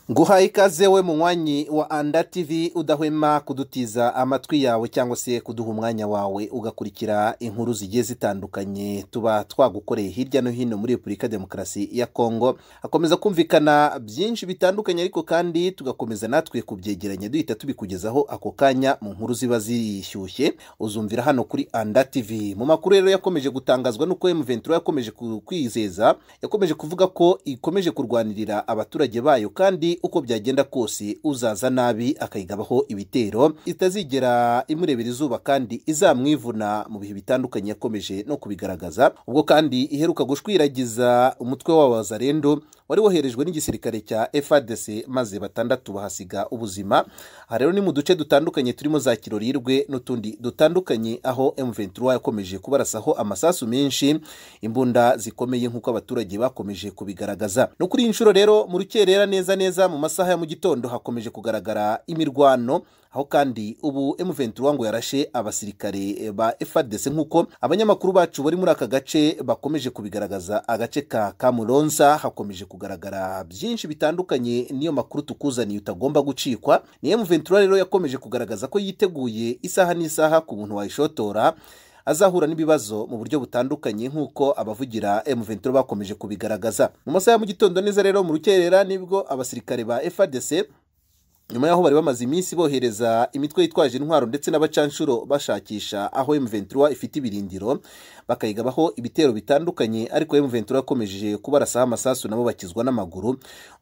guha ikaze we munywanyi wa anda tv udahwema kudutiza amatwi yawe cyangwa se kuduha umwanya wawe ugakurikira inkuru zigiye zitandukanye tuba twagukoreye hirya no hino muri repubulika demokarasi ya kongo hakomeza kumvikana byinshi bitandukanye ariko kandi tugakomeza natwe kubyegeranya duhita tubikugezaho ako kanya mu nkuru ziba zishyushye uzumvira hano kuri anda tv mu makuru rero yakomeje gutangazwa n'uko emuventura yakomeje kwizeza yakomeje kuvuga ko ikomeje kurwanirira abaturage bayo kandi uko byagenda kose uzaza nabi akayigabaho ibitero itazigera imurebera izuba kandi izamwivuna mu bihe bitandukanye yakomeje no kubigaragaza ubwo kandi iheruka gushwiragiza umutwe w'abazarendo wari woherejwe n'igisirikare cya FARDC maze batandatu bahasiga ubuzima aha rero ni mu duce dutandukanye turimo za kirorirwe n'utundi dutandukanye aho M23 yakomeje kubarasaho amasasu menshi imbunda zikomeye nk'uko abaturage bakomeje kubigaragaza no kuri inshuro rero mu rukerera neza neza mu masaha ya mu gitondo hakomeje kugaragara imirwano aho kandi ubu M23 ngo yarashe abasirikare ba FARDC nk'uko abanyamakuru bacu bari muri aka gace bakomeje kubigaragaza agace ka Kamuronsa hakomeje kugaragara byinshi bitandukanye niyo makuru tukuzaniye utagomba gucikwa ni M23 rero yakomeje kugaragaza ko yiteguye isaha n'isaha ku muntu wayishotora azahura n'ibibazo mu buryo butandukanye nk'uko abavugira M23 bakomeje kubigaragaza mu masaha ya mu gitondo neza rero mu rukerera nibwo abasirikare ba FARDC nyuma y'aho bari bamaze iminsi bohereza imitwe yitwaje intwaro ndetse n'abacanshuro bashakisha aho M23 ifite ibirindiro bakayigabaho ibitero bitandukanye ariko M23 yakomeje kubarasaho amasasu nabo bakizwa n'amaguru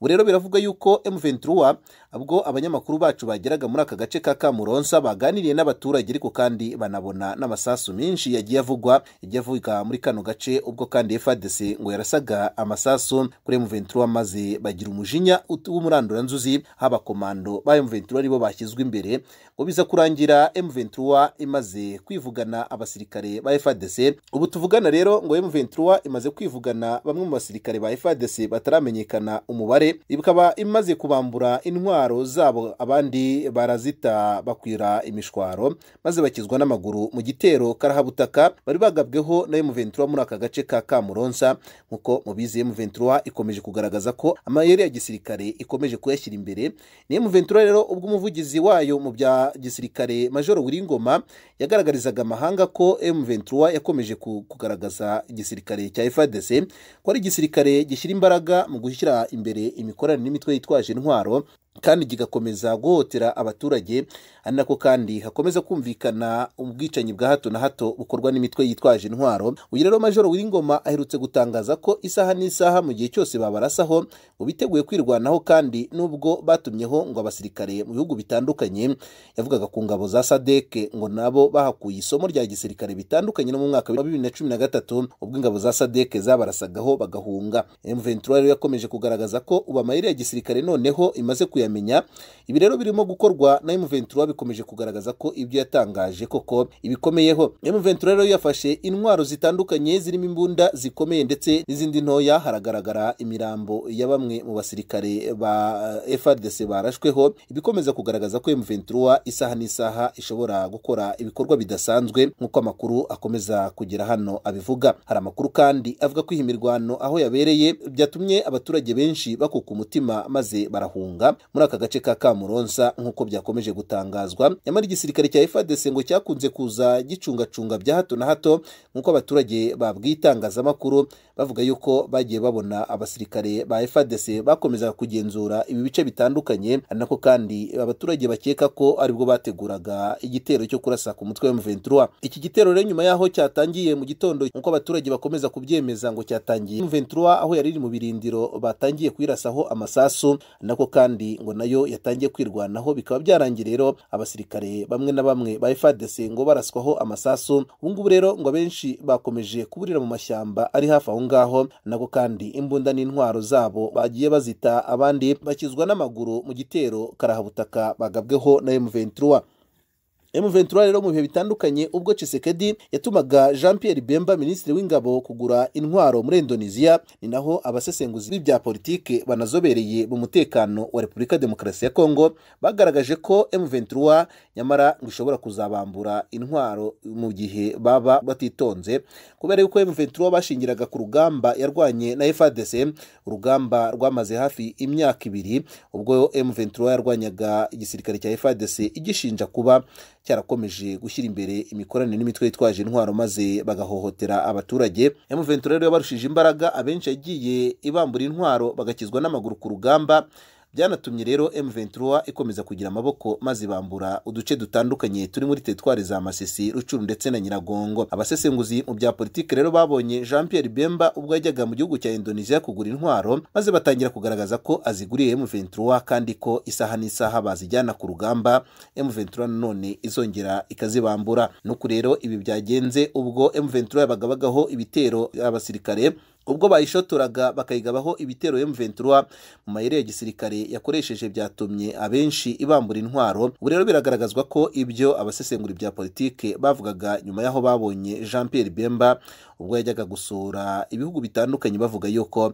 ubu rero biravuga yuko M23 ubwo abanyamakuru bacu bageraga muri aka gace ka Kamuronsa baganiriye n'abaturage ariko kandi banabona n'amasasu menshi yagiye avugwa yagiye avuga muri kano gace ubwo kandi FARDC ngo yarasaga amasasu kuri M23 maze bagira umujinya w'umuranduranzuzi haba komando ba M23 aribo bashyizwe imbere ngo biza kurangira M23 imaze kwivugana abasirikare ba FARDC ubu tuvugana rero ngo M23 imaze kwivugana bamwe mu basirikare ba FARDC bataramenyekana umubare ikaba imaze kubambura intwaro zabo abandi barazita bakwira imishwaro maze bakizwa n'amaguru mu gitero karahabutaka bari bagabweho na M23 muri aka gace ka Kamuronsa nkuko mubizi M23 ikomeje kugaragaza ko amayeri ya gisirikare ikomeje kuyashyira imbere ni M23 ventura rero ubwo umuvugizi wayo mu bya gisirikare majoro wiringoma yagaragarizaga amahanga ko M23 yakomeje kugaragaza igisirikare cya FARDC ko ari igisirikare gishyira imbaraga mu gushyira imbere imikoranire n'imitwe yitwaje intwaro kandi kigakomeza guhotera abaturage ari nako kandi hakomeza kumvikana ubwicanyi bwa hato na hato bukorwa n'imitwe yitwaje intwaro uyu rero majoro w'ingoma aherutse gutangaza ko isaha n'isaha mu gihe cyose babarasaho ngo biteguye kwirwanaho kandi nubwo batumyeho ngo abasirikare mu bihugu bitandukanye yavugaga ku ngabo za sadeke ngo nabo bahakuye isomo rya gisirikare bitandukanye no mu mwaka wa bibiri na cumi na gatatu ubwo ingabo za sadeke zabarasagaho bagahunga M23 yakomeje kugaragaza ko ubu amayeri ya gisirikare noneho imaze kuya kuyamenya ibi rero birimo gukorwa na M23 bikomeje kugaragaza ko ibyo yatangaje koko ibikomeyeho M23 rero yafashe intwaro zitandukanye zirimo imbunda zikomeye ndetse n'izindi ntoya haragaragara imirambo ya bamwe mu basirikare ba FARDC barashweho ibikomeza kugaragaza ko M23 isaha n'isaha ishobora gukora ibikorwa bidasanzwe nk'uko amakuru akomeza kugera hano abivuga hari amakuru kandi avuga ko iyi mirwano aho yabereye byatumye abaturage benshi bakuka umutima maze barahunga muri aka gace ka Kamuronsa nk'uko byakomeje gutangazwa nyamara igisirikare cya FARDC ngo cyakunze kuza gicungacunga bya hato na hato nk'uko abaturage babwitangazamakuru bavuga yuko bagiye babona abasirikare ba FARDC bakomeza kugenzura ibi bice bitandukanye nako kandi abaturage bakeka ko aribwo bateguraga igitero cyo kurasa ku mutwe wa M23 iki gitero rero nyuma yaho cyatangiye mu gitondo nk'uko abaturage bakomeza kubyemeza ngo cyatangiye M23 aho yari iri mu birindiro batangiye kuyirasaho amasasu nako kandi ngo nayo yatangiye kwirwanaho bikaba byarangiye rero abasirikare bamwe na bamwe ba FARDC ngo baraswaho amasasu ubungubu rero ngo abenshi bakomeje kuburira mu mashyamba ari hafi aho ngaho nako kandi imbunda n'intwaro zabo bagiye bazita abandi bakizwa n'amaguru mu gitero karahabutaka bagabweho na M23 M23 rero mu bihe bitandukanye ubwo Tshisekedi yatumaga Jean Pierre Bemba minisitiri w'ingabo kugura intwaro muri Indonesia ni naho abasesenguzi b'ibya politike banazobereye mu mutekano wa Repubulika Demokarasi ya Kongo bagaragaje ko M23 nyamara ngo ishobora kuzabambura intwaro mu gihe baba batitonze kubera yuko M23 bashingiraga ku rugamba yarwanye na FARDC urugamba rwamaze hafi imyaka ibiri ubwo M23 yarwanyaga igisirikare cya FARDC igishinja kuba cyarakomeje gushyira imbere imikoranire n'imitwe yitwaje intwaro maze bagahohotera abaturage M23 rero yabarushije imbaraga abenshi yagiye ibambura intwaro bagakizwa n'amaguru ku rugamba byanatumye rero M23 ikomeza kugira amaboko maze ibambura uduce dutandukanye turi muri teritwari za Masisi, Rucuru ndetse na Nyiragongo. Abasesenguzi mu bya politike rero babonye Jean Pierre Bemba ubwo yajyaga mu gihugu cya Indonesia kugura intwaro maze batangira kugaragaza ko aziguriye M23 kandi ko isaha n'isaha bazijyana ku rugamba M23 none izongera ikazibambura. Nuko rero ibi byagenze ubwo M23 yabaga bagaho ibitero abasirikare ubwo bayishotoraga bakayigabaho ibitero M23 mu mayeri ya gisirikare yakoresheje byatumye abenshi ibambura intwaro ubu rero biragaragazwa ko ibyo abasesengura ibya politike bavugaga nyuma y'aho babonye Jean Pierre Bemba ubwo yajyaga gusura ibihugu bitandukanye bavuga yuko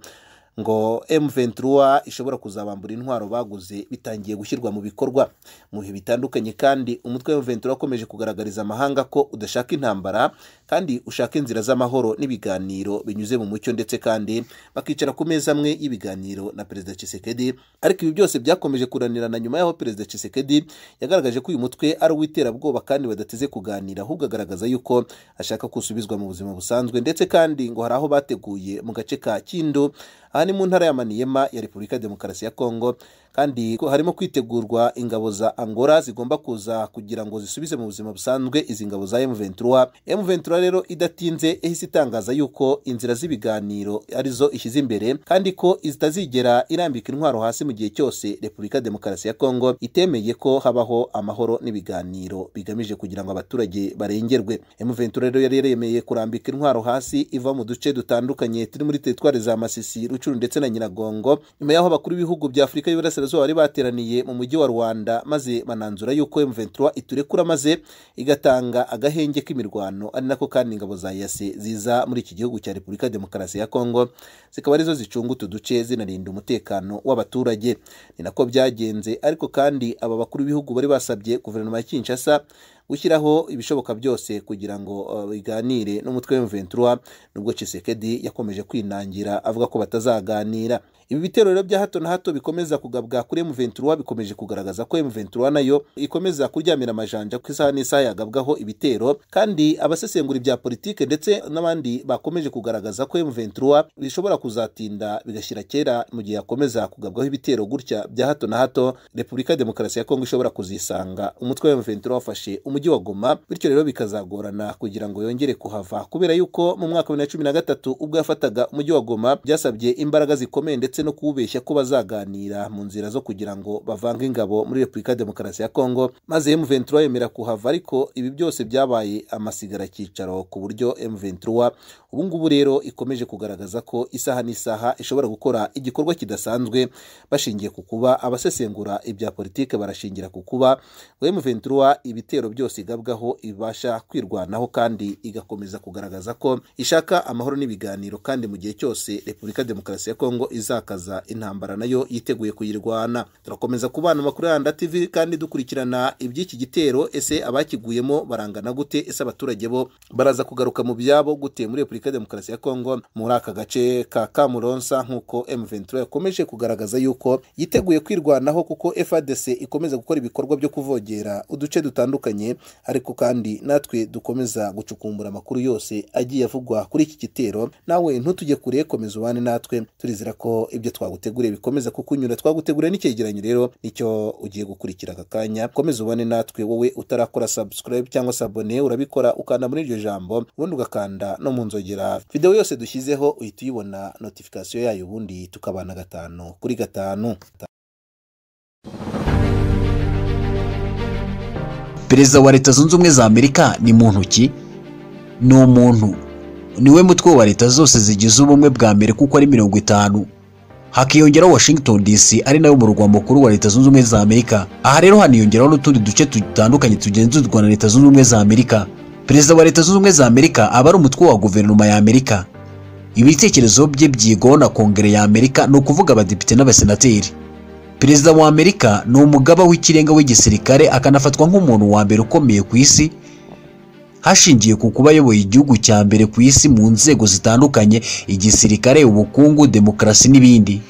ngo M23 ishobora kuzabambura intwaro baguze bitangiye gushyirwa mu bikorwa mu bihe bitandukanye kandi umutwe wa M23 wakomeje kugaragariza amahanga ko udashaka intambara kandi ushaka inzira z'amahoro n'ibiganiro binyuze mu mucyo ndetse kandi bakicara ku meza amwe y'ibiganiro na Perezida Tshisekedi ariko ibi byose byakomeje kuranirana nyuma y'aho Perezida Tshisekedi yagaragaje ko uyu mutwe ari uw'iterabwoba kandi badateze kuganira ahubwo agaragaza yuko ashaka kusubizwa mu buzima busanzwe ndetse kandi ngo hari aho bateguye mu gace ka Kindu aha ni mu ntara ya Maniema ya Repubulika ya Demokarasi ya Kongo kandi harimo kwitegurwa ingabo za Angola zigomba kuza kugira ngo zisubize mu buzima busanzwe izi ngabo za M23 M23 rero idatinze ihise itangaza yuko inzira z'ibiganiro arizo ishyize imbere kandi ko zitazigera irambika intwaro hasi mu gihe cyose Repubulika ya Demokarasi ya Kongo itemeye ko habaho amahoro n'ibiganiro bigamije kugira ngo abaturage barengerwe M23 rero yari yaremeye kurambika intwaro hasi iva mu duce dutandukanye turi muri teritwari za Masisi Rucuru ndetse na Nyiragongo nyuma y'aho bakuru b'ibihugu bya Afurika y'Iburasirazuba bari bateraniye mu mujyi wa Rwanda maze bananzura yuko M23 iturekura maze igatanga agahenge k'imirwano ari nako kandi ingabo za yase ziza muri iki gihugu cya Repubulika ya Demokarasi ya Kongo zikaba arizo zicunga utu duce zinarinda umutekano w'abaturage ni nako byagenze ariko kandi aba bakuru b'ibihugu bari basabye guverinoma ya Kinshasa gushyiraho ibishoboka byose kugira ngo biganire n'umutwe w'M23 nubwo Tshisekedi yakomeje kwinangira avuga ko batazaganira ibi bitero rero bya hato na hato bikomeza kugabwa kuri M23 bikomeje kugaragaza ko M23 nayo ikomeza kuryamira amajanja ku isaha n'isaha yagabwaho ibitero kandi abasesengura ibya politike ndetse n'abandi bakomeje kugaragaza ko M23 bishobora kuzatinda bigashyira kera mu gihe yakomeza kugabwaho ibitero gutya bya hato na hato Repubulika ya Demokarasi ya Kongo ishobora kuzisanga umutwe wa M23 wafashe umujyi wa Goma bityo rero bikazagorana kugira ngo yongere kuhava kubera yuko mu mwaka wa 2013 ubwo yafataga umujyi wa Goma byasabye imbaraga zikomeye ndetse no kuwubeshya ko bazaganira mu nzira zo kugira ngo bavange ingabo muri Repubulika ya Demokarasi ya Kongo maze M23 yemera kuhava ariko ibi byose byabaye amasigara cyicaro ku buryo M23 ubu ngubu rero ikomeje kugaragaza ko isaha n'isaha ishobora gukora igikorwa kidasanzwe bashingiye ku kuba abasesengura ibya politike barashingira ku kuba M23 ibitero byose igabwaho ibasha kwirwanaho kandi igakomeza kugaragaza ko ishaka amahoro n'ibiganiro kandi mu gihe cyose Repubulika ya Demokarasi ya Kongo izaka kaza intambara nayo yiteguye kuyirwana turakomeza kubana amakuru ya Rwanda TV kandi dukurikirana iby'iki gitero ese abakiguyemo barangana gute ese abaturage bo baraza kugaruka mu byabo gute muri Repubulika ya Demokarasi ya Kongo muri aka gace ka Kamuronsa nk'uko M23 yakomeje kugaragaza yuko yiteguye kwirwanaho kuko FARDC ikomeza gukora ibikorwa byo kuvogera uduce dutandukanye ariko kandi natwe dukomeza gucukumbura amakuru yose agiye avugwa kuri iki gitero nawe ntutujye kure komeza ubane natwe turizera ko ibyo twaguteguriye bikomeza kukunyura twaguteguriye n'icyegeranyo rero nicyo ugiye gukurikira aka kanya komeza ubone natwe wowe utarakora subscribe cyangwa se abone urabikora ukanda muri iryo jambo ubundi ugakanda no mu nzogera videwo yose dushyizeho uhita uyibona notification yayo ubundi tukabana gatanu kuri gatanu perezida wa leta zunze ubumwe za amerika ni muntu ki ni umuntu niwe mutwe wa leta zose zigize ubumwe bwa mbere kuko ari mirongo itanu hakiyongeraho washington dc ari nayo murwa mukuru wa leta zunze ubumwe za amerika aha rero haniyongeraho n'utundi duce dutandukanye tugenzurwa na leta zunze ubumwe za amerika perezida wa leta zunze ubumwe za amerika aba ari umutwe wa guverinoma ya amerika ibitekerezo bye byigwaho na kongere ya amerika ni ukuvuga abadepite n'abasenateri perezida wa amerika ni umugaba w'ikirenga w'igisirikare akanafatwa nk'umuntu wa mbere ukomeye ku isi hashingiye ku kuba ayoboye igihugu cya mbere ku isi mu nzego zitandukanye igisirikare ubukungu demokarasi n'ibindi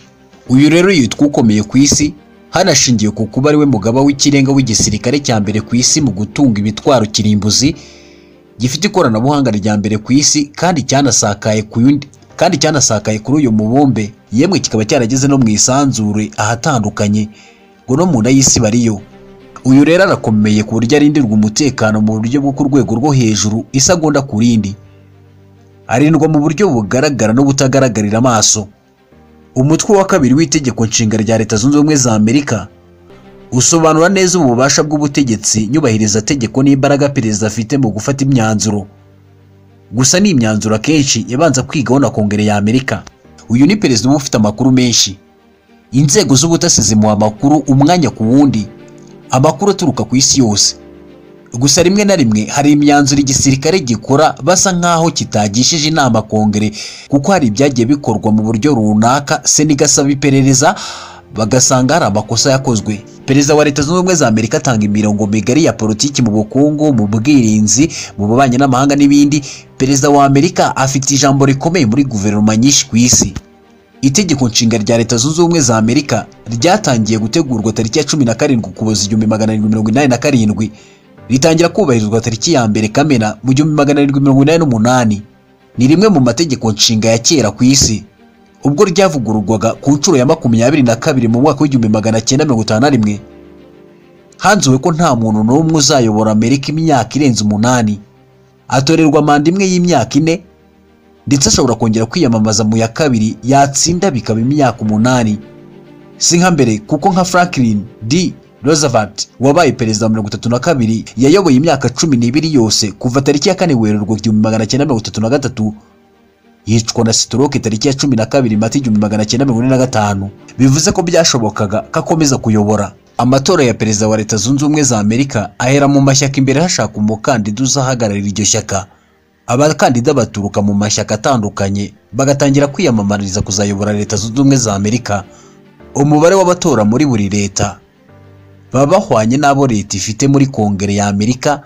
uyu rero yitwa ukomeye ku isi hanashingiye ku kuba ariwe mugaba w'ikirenga w'igisirikare cya mbere ku isi mu gutunga imitwaro kirimbuzi gifite ikoranabuhanga rya mbere ku isi kandi cyanasakaye ku yundi kandi cyanasakaye kuri uyu mubumbe yemwe kikaba cyarageze no mu isanzure ahatandukanye ngo no mu nda y'isi bariyo uyu rero arakomeye ku buryo arindirwa umutekano mu buryo bwo ku rwego rwo hejuru isagunda ku rindi arindwa mu buryo bugaragara n'ubutagaragarira amaso umutwe wa kabiri w'itegeko nshinga rya leta zunze ubumwe za amerika usobanura neza ububasha bw'ubutegetsi nyubahiriza tegeko n'imbaraga perezida afite mu gufata imyanzuro gusa ni imyanzuro akenshi yabanza kwigaho na kongere ya amerika uyu ni perezida uba ufite amakuru menshi inzego z'ubutasi zimuha amakuru umwanya ku wundi amakuru aturuka ku isi yose gusa rimwe na rimwe hari imyanzuro igisirikare gikora basa nk'aho kitagishije inama kongere kuko hari ibyagiye bikorwa mu buryo runaka sena igasaba iperereza bagasanga hari amakosa yakozwe perezida wa leta zunze ubumwe za amerika atanga imirongo migari ya politiki mu bukungu mu bwirinzi mu bubanyi n'amahanga n'ibindi perezida wa amerika afite ijambo rikomeye muri guverinoma nyinshi ku isi itegeko nshinga rya leta zunze ubumwe za amerika ryatangiye gutegurwa tariki ya cumi na karindwi ukuboza igihumbi magana arindwi mirongo inani na karindwi ritangira kubahirizwa tariki ya mbere kamena mu gihumbi magana arindwi mirongo inani n'umunani ni rimwe mu mategeko nshinga ya kera ku isi ubwo ryavugururwaga ku nshuro ya makumyabiri na kabiri mu mwaka w'igihumbi magana cyenda mirongo itanu na rimwe hanzuwe ko nta muntu n'umwe uzayobora amerika imyaka irenze umunani atorerwa manda imwe y'imyaka ine ndetse ashobora kongera kwiyamamaza mu ya kabiri yatsinda bikaba imyaka umunani si nka mbere kuko nka franklin d roosevelt wabaye perezida wa mirongo itatu na kabiri yayoboye imyaka cumi n'ibiri yose kuva tariki ya kane werurwe igihumbi magana cyenda mirongo itatu na gatatu yicwa na sitoroke tariki ya cumi na kabiri mata igihumbi magana cyenda mirongo ine na gatanu bivuze ko byashobokaga ko akomeza kuyobora amatora ya perezida wa leta zunze ubumwe za amerika ahera mu mashyaka imbere hashaka umukandida uzahagararira iryo shyaka abakandida baturuka mu mashyaka atandukanye bagatangira kwiyamamariza kuzayobora leta zunze ubumwe za amerika umubare w'abatora muri buri leta baba bahwanye n'abo leta ifite muri kongere ya amerika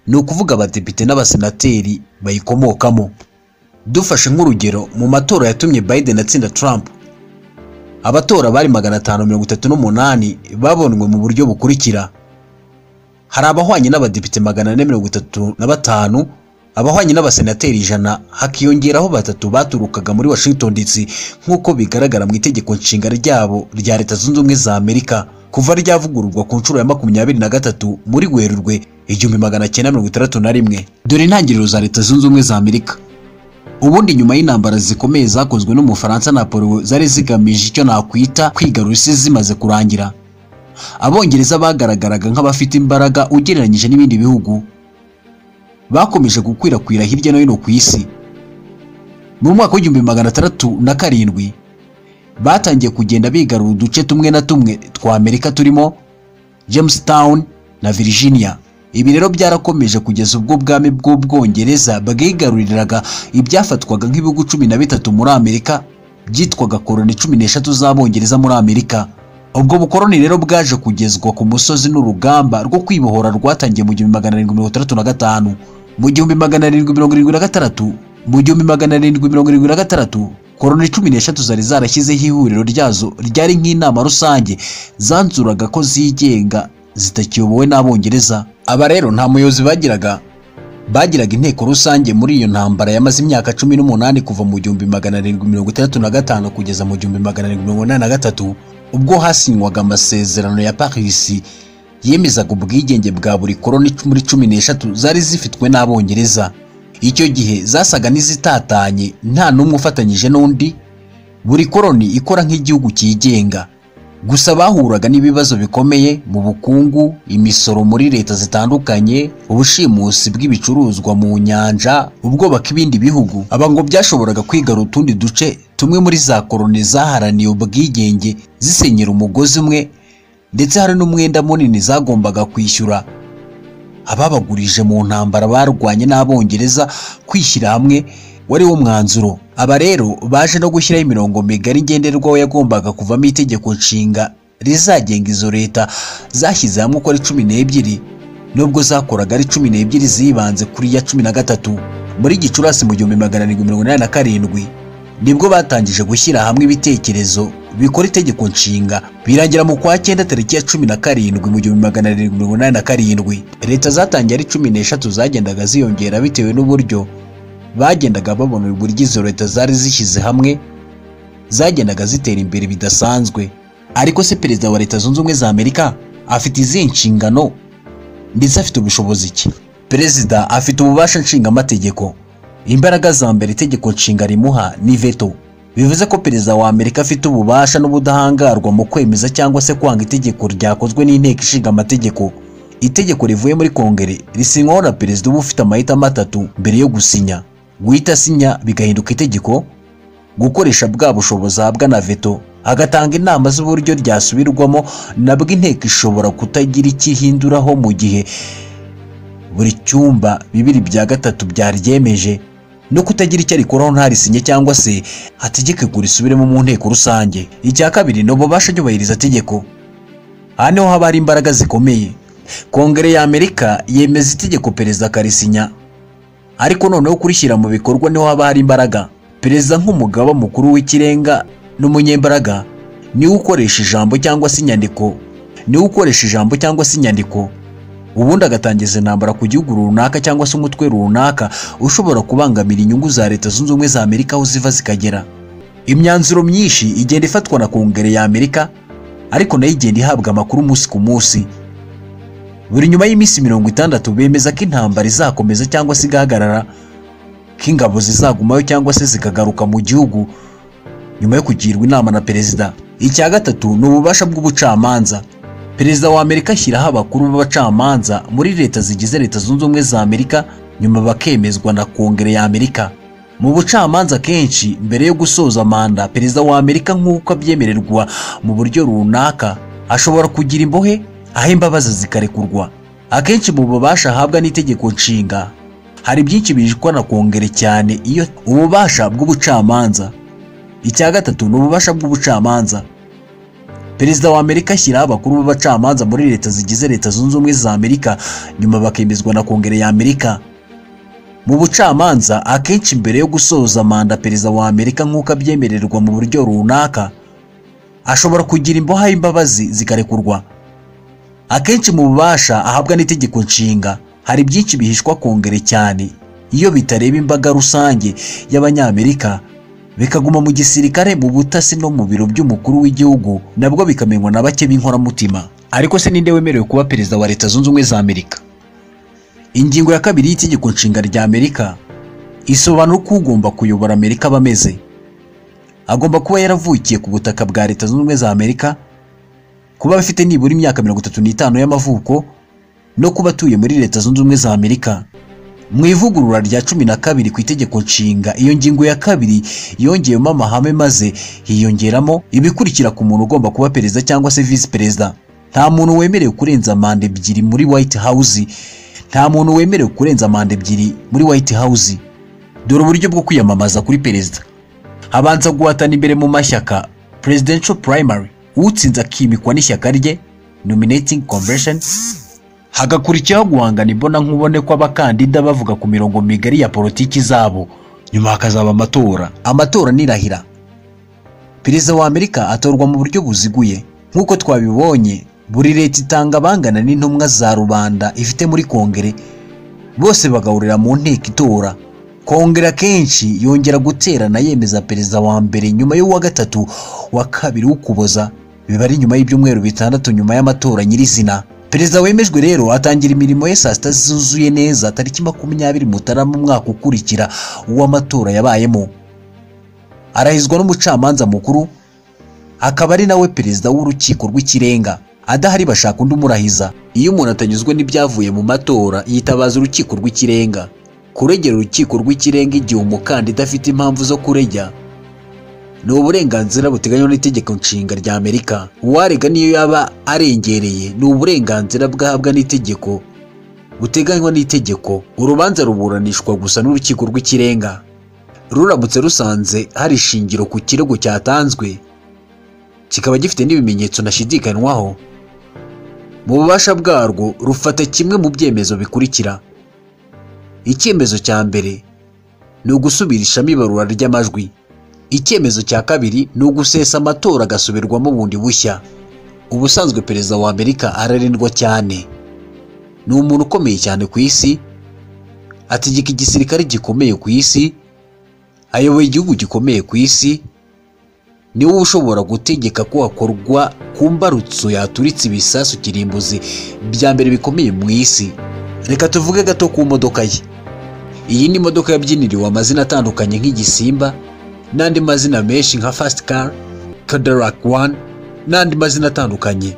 ni ukuvuga abadepite n'abasenateri bayikomokamo dufashe nk'urugero mu matora yatumye biden atsinda trump abatora bari magana atanu mirongo itatu n'umunani babonwe mu buryo bukurikira hari abahwanye n'abadepite magana ane mirongo itatu na batanu abahwanye n'abasenateri ijana hakiyongeraho batatu baturukaga muri washington dc nk'uko bigaragara mu itegeko nshinga ryabo rya leta zunze ubumwe za amerika kuva ryavugururwa ku nshuro ya makumyabiri na gatatu muri werurwe igihumbi magana cyenda mirongo itandatu na rimwe dore intangiriro za leta zunze ubumwe za amerika ubundi nyuma y'intambara zikomeye zakozwe n'umufaransa napolo zari zigamije icyo nakwita kwigarura isi zimaze kurangira abongereza bagaragaraga nk'abafite imbaraga ugereranyije n'ibindi bihugu bakomeje gukwirakwira hirya no hino ku isi mu mwaka w'igihumbi magana atandatu na karindwi batangiye kugenda bigarura uduce tumwe na tumwe twa amerika turimo jamestown na virginia ibi rero byarakomeje kugeza ubwo ubwami bw'ubwongereza bwigaruriraga ibyafatwaga nk'ibihugu cumi na bitatu muri amerika byitwaga koroni cumi n'eshatu z'abongereza muri amerika ubwo bukoroni rero bwaje kugezwa ku musozi n'urugamba rwo kwibohora rwatangiye mu gihumbi magana arindwi mirongo itandatu na gatanu mu gihumbi magana arindwi mirongo irindwi na gatandatu mu gihumbi magana arindwi mirongo irindwi na gatandatu koroni cumi n'eshatu zari zarashyizeho ihuriro ryazo ryari nk'inama rusange zanzuraga ko zigenga zitakiyobowe n'abongereza aba rero nta muyobozi bagiraga bagiraga inteko rusange muri iyo ntambara yamaze imyaka cumi n'umunani kuva mu gihumbi magana arindwi mirongo itandatu na gatanu kugeza mu gihumbi magana arindwi mirongo inani na gatatu ubwo hasinywaga amasezerano ya parisi yemezaga ubwigenge bwa buri koroni muri cumi n'eshatu zari zifitwe n'abongereza icyo gihe zasaga n'izitatanye nta n'umwe ufatanyije n'undi buri koroni ikora nk'igihugu cyigenga gusa bahuraga n'ibibazo bikomeye mu bukungu imisoro muri leta zitandukanye ubushimusi bw'ibicuruzwa mu nyanja ubwoba bw'ibindi bihugu aba ngo byashoboraga kwigarura utundi duce tumwe muri za koroni zaharaniye ubwigenge zisenyera umugozi umwe ndetse hari n'umwenda munini zagombaga kwishyura ababagurije mu ntambara barwanye n'abongereza kwishyira hamwe wari wo mwanzuro aba rero baje no gushyiraho imirongo migari ngenderwaho yagombaga kuvamo itegeko nshinga rizagenga izo leta zashyize hamwe uko ari cumi n'ebyiri nubwo zakoraga ari cumi n'ebyiri zibanze kuri ya cumi na gatatu muri gicurasi mu gihumbi magana arindwi mirongo inani na karindwi nibwo batangije gushyira hamwe ibitekerezo bikora itegeko nshinga birangira mu kwa cyenda tariki ya cumi na karindwi mu gihumbi magana arindwi mirongo inani na karindwi leta zatangiye ari cumi n'eshatu zagendaga ziyongera bitewe n'uburyo bagendaga babona uburyo izo leta zari zishyize hamwe zagendaga zitera imbere bidasanzwe ariko se perezida wa leta zunze ubumwe za amerika afite izihe nshingano ndetse afite ubushobozi ki perezida afite ububasha nshingamategeko imbaraga za mbere itegeko nshinga rimuha ni veto bivuze ko perezida wa amerika afite ububasha n'ubudahangarwa mu kwemeza cyangwa se kwanga itegeko ryakozwe n'inteko ishinga amategeko itegeko rivuye muri kongere risinywaho na perezida uba ufite amahitamo atatu mbere yo gusinya guhita asinya bigahinduka itegeko gukoresha bwa bushobozi ahabwa na veto agatanga inama z'uburyo ryasubirwamo nabwo inteko ishobora kutagira icyo ihinduraho mu gihe buri cyumba bibiri bya gatatu byaryemeje no kutagira icyo arikoraho ntarisinya cyangwa se hategeke kurisubiremo mu nteko rusange icya kabiri ni ububasha byubahiriza tegeko aha niho haba hari imbaraga zikomeye kongere ya amerika yemeza itegeko perezida akarisinya ariko noneho kurishyira mu bikorwa niho haba hari imbaraga perezida nk'umugaba mukuru w'ikirenga n'umunyembaraga niwe ukoresha ijambo cyangwa se inyandiko niwe ukoresha ijambo cyangwa se inyandiko ubundi agatangiza intambara ku gihugu runaka cyangwa se umutwe runaka ushobora kubangamira inyungu za leta zunze ubumwe za amerika aho ziva zikagera imyanzuro myinshi igenda ifatwa na kongere ya amerika ariko nayo igenda ihabwa amakuru umunsi ku munsi buri nyuma y'iminsi mirongo itandatu bemeza ko intambara izakomeza cyangwa se igahagarara ko ingabo zizagumayo cyangwa se zikagaruka mu gihugu nyuma yo kugirwa inama na perezida icya gatatu ni ububasha bw'ubucamanza perezida wa amerika ashyiraho abakuru b'abacamanza muri leta zigize leta zunze ubumwe za amerika nyuma bakemezwa na kongere ya amerika mu bucamanza kenshi mbere yo gusoza manda perezida wa amerika nk'uko abyemererwa mu buryo runaka ashobora kugira imbohe aho imbabazi zikarekurwa akenshi mu bubasha ahabwa n'itegeko nshinga hari byinshi bijwa na kongere cyane iyo ububasha bw'ubucamanza icya gatatu ni ububasha bw'ubucamanza perezida wa amerika ashyiraho abakuru b'abacamanza muri leta zigize leta zunze ubumwe za amerika nyuma bakemezwa na kongere ya amerika mu bucamanza akenshi mbere yo gusoza manda perezida wa amerika nk'uko abyemererwa mu buryo runaka ashobora kugira imboha imbabazi zikarekurwa akenshi mu bubasha ahabwa n'itegeko nshinga hari byinshi bihishwa kongere cyane iyo bitareba imbaga rusange y'abanyamerika bikaguma mu gisirikare mu butasi no mu biro by'umukuru w'igihugu nabwo bikamenywa na bake b'inkoramutima ariko se ninde wemerewe kuba perezida wa leta zunze ubumwe za amerika ingingo ya kabiri y'itegeko nshinga rya amerika isobanura uko ugomba kuyobora amerika aba ameze agomba kuba yaravukiye ku butaka bwa leta zunze ubumwe za amerika kuba afite nibura imyaka mirongo itatu n'itanu y'amavuko no kuba atuye muri leta zunze ubumwe za amerika mu ivugurura rya cumi na kabiri ku itegeko nshinga iyo ngingo ya kabiri yongeyemo amahame maze hiyongeramo ibikurikira ku muntu ugomba kuba perezida cyangwa se visi perezida nta muntu wemerewe kurenza manda ebyiri muri white house nta muntu wemerewe kurenza manda ebyiri muri white house dore uburyo bwo kwiyamamaza kuri perezida habanza guhatana imbere mu mashyaka presidential primary utsinze akimikwa n'ishyaka rye nominating convention hagakurikiraho guhangana imbona nkubone kw'abakandida bavuga ku mirongo migari ya politiki zabo nyuma hakazaba amatora amatora nirahira perezida wa amerika atorwa mu buryo buziguye nk'uko twabibonye buri leta itanga abangana n'intumwa za rubanda ifite muri kongere bose bagahurira mu nteko itora kongere akenshi yongera guterana yemeza perezida wa mbere nyuma y'uwa gatatu wa kabiri w'ukuboza biba ari nyuma y'ibyumweru bitandatu nyuma y'amatora nyirizina perezida wemejwe rero atangira imirimo ye saa sita zuzuye neza tariki makumyabiri mutarama umwaka ukurikira uw'amatora yabayemo arahizwa n'umucamanza mukuru akaba ari nawe perezida w'urukiko rw'ikirenga adahari bashaka undi umurahiza iyo umuntu atanyuzwe n'ibyavuye mu matora yitabaza urukiko rw'ikirenga kuregera urukiko rw'ikirenga igihe umukandida afite impamvu zo kurejya ni uburenganzira buteganywa n'itegeko nshinga rya amerika uwarega niyo yaba arengereye ni uburenganzira bwahabwa n'itegeko buteganywa n'itegeko urubanza ruburanishwa gusa n'urukiko rw'ikirenga ruramutse rusanze hari ishingiro ku kirego cyatanzwe kikaba gifite n'ibimenyetso ntashidikanywaho mu bubasha bwarwo rufata kimwe mu byemezo bikurikira icyemezo cya mbere ni ugusubirishamo ibarura ry'amajwi icyemezo cya kabiri ni ugusesa amatora agasubirwamo bundi bushya ubusanzwe perezida wa amerika ararindwa cyane ni umuntu ukomeye cyane ku isi ategeka igisirikare gikomeye ku isi ayoboye igihugu gikomeye ku isi niwe ushobora gutegeka ko hakorwa ku mbarutso yaturitse ibisasu kirimbuzi bya mbere bikomeye mu isi reka tuvuge gato ku modoka ye iyi ni imodoka yabyiniriwe amazina atandukanye nk'igisimba n'andi mazina menshi nka fast car cadillac one n'andi mazina atandukanye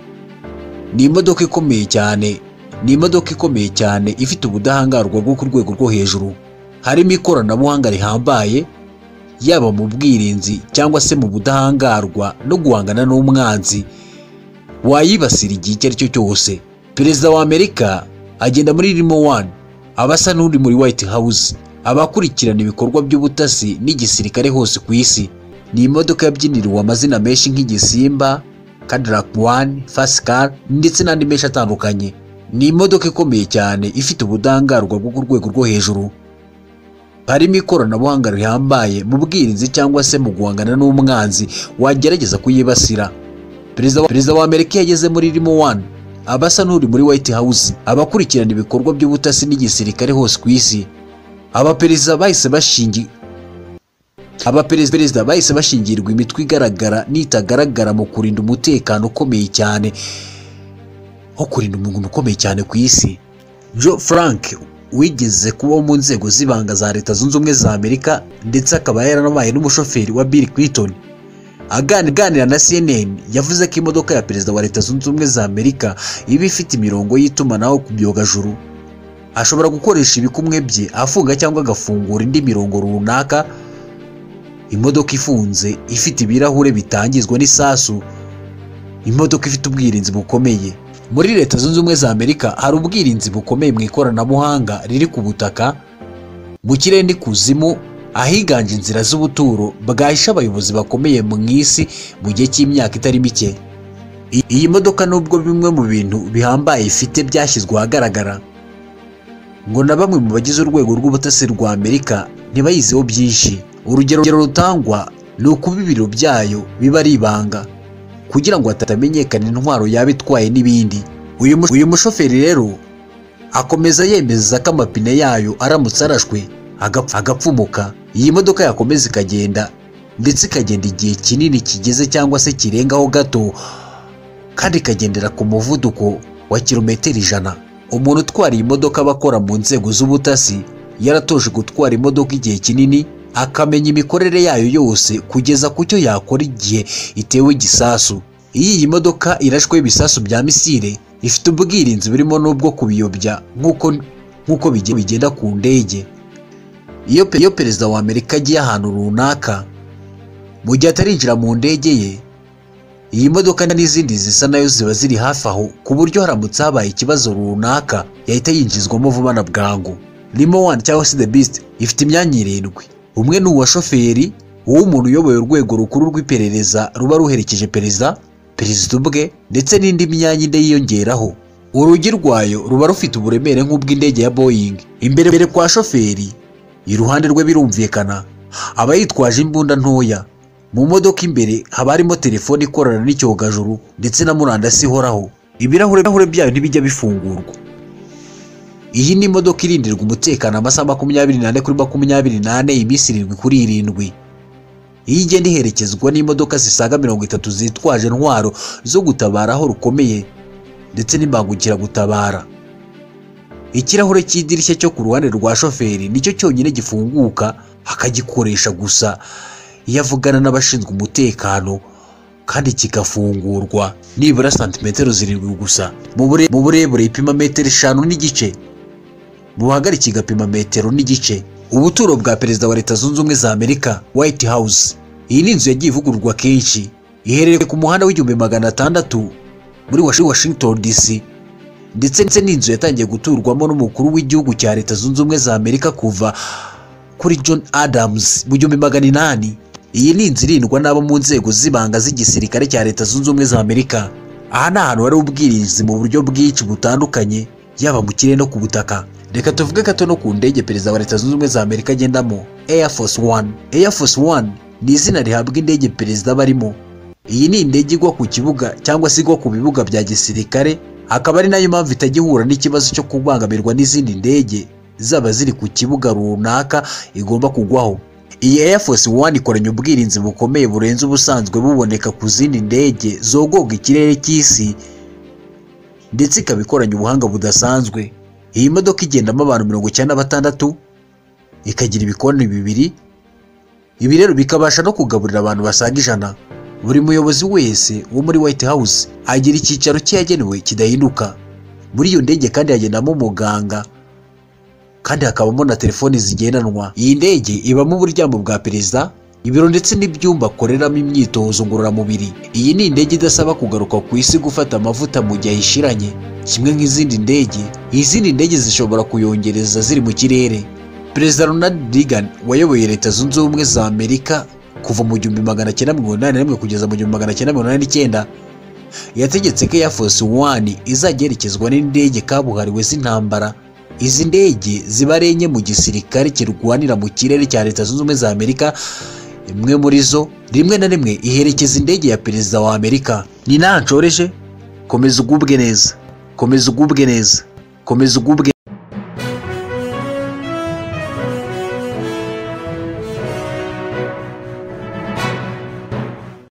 ni imodoka ikomeye cyane ni imodoka ikomeye cyane ifite ubudahangarwa bwo ku rwego rwo hejuru harimo ikoranabuhanga rihambaye yaba mu bwirinzi cyangwa se mu budahangarwa no guhangana n'umwanzi wayibasira igihe icyo ari cyo cyose perezida wa amerika agenda muri rimo wani aba asa n'uri muri white house aba akurikirana ibikorwa by'ubutasi n'igisirikare hose ku isi ni imodoka yabyiniriwe amazina menshi nk'igisimba cadillac one fast car ndetse n'andi menshi atandukanye ni imodoka ikomeye cyane ifite ubudahangarwa bwo ku rwego rwo hejuru harimo ikoranabuhanga rihambaye mu bwirinzi cyangwa se mu guhangana n'umwanzi wagerageza kuyibasira perezida wa- perezida wa amerika iyo ageze muri rimo wani aba asa n'uri muri white house aba akurikirana ibikorwa by'ubutasi n'igisirikare hose ku isi abaperezida bahise bashingi abaperezida bahise bashingirwa imitwe igaragara n'itagaragara mu kurinda umutekano ukomeye cyane nko kurinda umuntu ukomeye cyane ku isi Joe Frank wigeze kuba mu nzego z'ibanga za leta zunze ubumwe za amerika ndetse akaba yaranabaye n'umushoferi wa Bill Clinton Agani- aganira na CNN yavuze ko imodoka ya perezida wa leta zunze ubumwe za amerika iba ifite imirongo y'itumanaho ku byogajuru ashobora gukoresha ibikumwe bye afunga cyangwa agafungura indi mirongo runaka imodoka ifunze ifite ibirahure bitangizwa n'isasu imodoka ifite ubwirinzi bukomeye muri leta zunze ubumwe za amerika hari ubwirinzi bukomeye mu ikoranabuhanga riri ku butaka mu kirere n'ikuzimu ahiganje inzira z'ubuturo bwahisha abayobozi bakomeye mu isi mu gihe cy'imyaka itari mike I- iyi modoka nubwo bimwe mu bintu bihambaye ifite byashyizwe ahagaragara ngo na bamwe mu bagize urwego rw'ubutasi rwa amerika ntibayiziho byinshi urugero urugero rutangwa ni ukuba ibiro byayo biba ari ibanga kugira ngo hatamenyekana intwaro yaba itwaye n'ibindi uyu mu- uyu mushoferi rero akomeza yemeza ko amapine yayo aramutse arashwe agapf- agapfumuka iyi modoka yakomeza ikagenda ndetse ikagenda igihe kinini kigeze cyangwa se kirengaho gato kandi ikagendera ku muvuduko wa kilometero ijana umuntu utwara iyi modoka aba akora mu nzego z'ubutasi yaratoje gutwara imodoka igihe kinini akamenya imikorere yayo yose kugeza ku cyo yakora igihe itewe igisasu iyo iyi modoka irashweho ibisasu bya misile ifite ubwirinzi burimo n'ubwo kubiyobya nk'uko nk'uko bige- bigenda ku ndege iyo pe- iyo perezida wa amerika agiye ahantu runaka mu gihe atarinjira mu ndege ye iyi modoka n'izindi zisa nayo ziba ziri hafi aho ku buryo haramutse habaye ikibazo runaka yahita yinjizwamo vuba na bwangu Limo One cyangwa se The Beast ifite imyanya irindwi umwe ni uwa shoferi uw'umuntu uyoboye urwego rukuru rw'iperereza ruba ruherekeje perezida perezida ubwe ndetse n'indi myanya inde yiyongeraho urugi rwayo ruba rufite uburemere nk'ubw'indege ya Boeing imbere imbere kwa shoferi iruhande rwe birumvikana aba yitwaje imbunda ntoya mu modoka imbere haba harimo telefone ikorana n'icyogajuru ndetse na murandasi ihoraho ibirahure ibirahure byayo ntibijya bifungurwa iyi ni imodoka irindirwa umutekano amasaha makumyabiri n'ane kuri makumyabiri n'ane iminsi irindwi kuri irindwi iyo igenda iherekezwa n'imodoka zisaga mirongo itatu zitwaje intwaro zo gutabara aho rukomeye ndetse n'imbangukiragutabara ikirahure cy'idirishya cyo ku ruhande rwa shoferi nicyo cyonyine gifunguka akagikoresha gusa iyo avugana n'abashinzwe umutekano kandi kigafungurwa nibura santimetero zirindwi gusa mu bure- mu burebure ipima metero eshanu n'igice mu buhagari kigapima metero n'igice ubuturo bwa perezida wa leta zunze ubumwe za amerika white house iyi ni inzu yagiye ivugururwa kenshi iherereye ku muhanda w'igihumbi magana atandatu muri Washi- washington dc ndetse ndetse n'inzu yatangiye guturwamo n'umukuru w'igihugu cya leta zunze ubumwe za amerika kuva kuri john adams mu gihumbi magana inani iyi ni inzu irindwa n'abo mu nzego z'ibanga z'igisirikare cya leta zunze ubumwe za amerika aha ni ahantu hari ubwirinzi mu buryo bwinshi butandukanye yaba mu kirere no ku butaka reka tuvuge gato no ku ndege perezida wa leta zunze ubumwe za amerika agendamo air force one air force one ni izina rihabwa indege perezida aba arimo iyi ni indege igwa ku kibuga cyangwa se igwa ku bibuga bya gisirikare akaba ari nayo mpamvu itajya ihura n'ikibazo cyo kubangamirwa n'izindi ndege zaba ziri ku kibuga runaka igomba kugwaho iyi Air Force One ikoranye ubwirinzi bukomeye burenze ubusanzwe buboneka ku zindi ndege zogoga ikirere cy'isi ndetse ikaba ikoranye ubuhanga budasanzwe iyi modoka igendamo abantu mirongo icyenda na batandatu ikagira ibikoni bibiri ibi rero bikabasha no kugaburira abantu basaga ijana buri muyobozi wese wo muri White House agira icyicaro cye yagenewe kidahinduka muri iyo ndege kandi hagendamo umuganga kandi hakabamo na telefoni zigendanwa iyi ndege ibamo uburyamo bwa perezida ibiro ndetse n'ibyumba akoreramo imyitozo ngororamubiri iyi ni indege idasaba kugaruka ku isi gufata amavuta mu gihe ayishiranye kimwe nk'izindi ndege izindi ndege zishobora kuyongereza ziri mu kirere perezida ronald reagan wayoboye leta zunze ubumwe za amerika kuva mu gihumbi magana cyenda mirongo inani na rimwe kugeza mu gihumbi magana cyenda mirongo inani n'icyenda yategetse ko Air Force One izajya yerekezwa n'indege kabuhariwe z'intambara izi ndege ziba ari enye mu gisirikare kirwanira mu kirere cya leta zunze ubumwe za amerika imwe muri zo rimwe na rimwe iherekeza indege ya perezida wa amerika ni ntanshoreje komeza ugubwe neza komeza ugubwe neza komeza ugubwe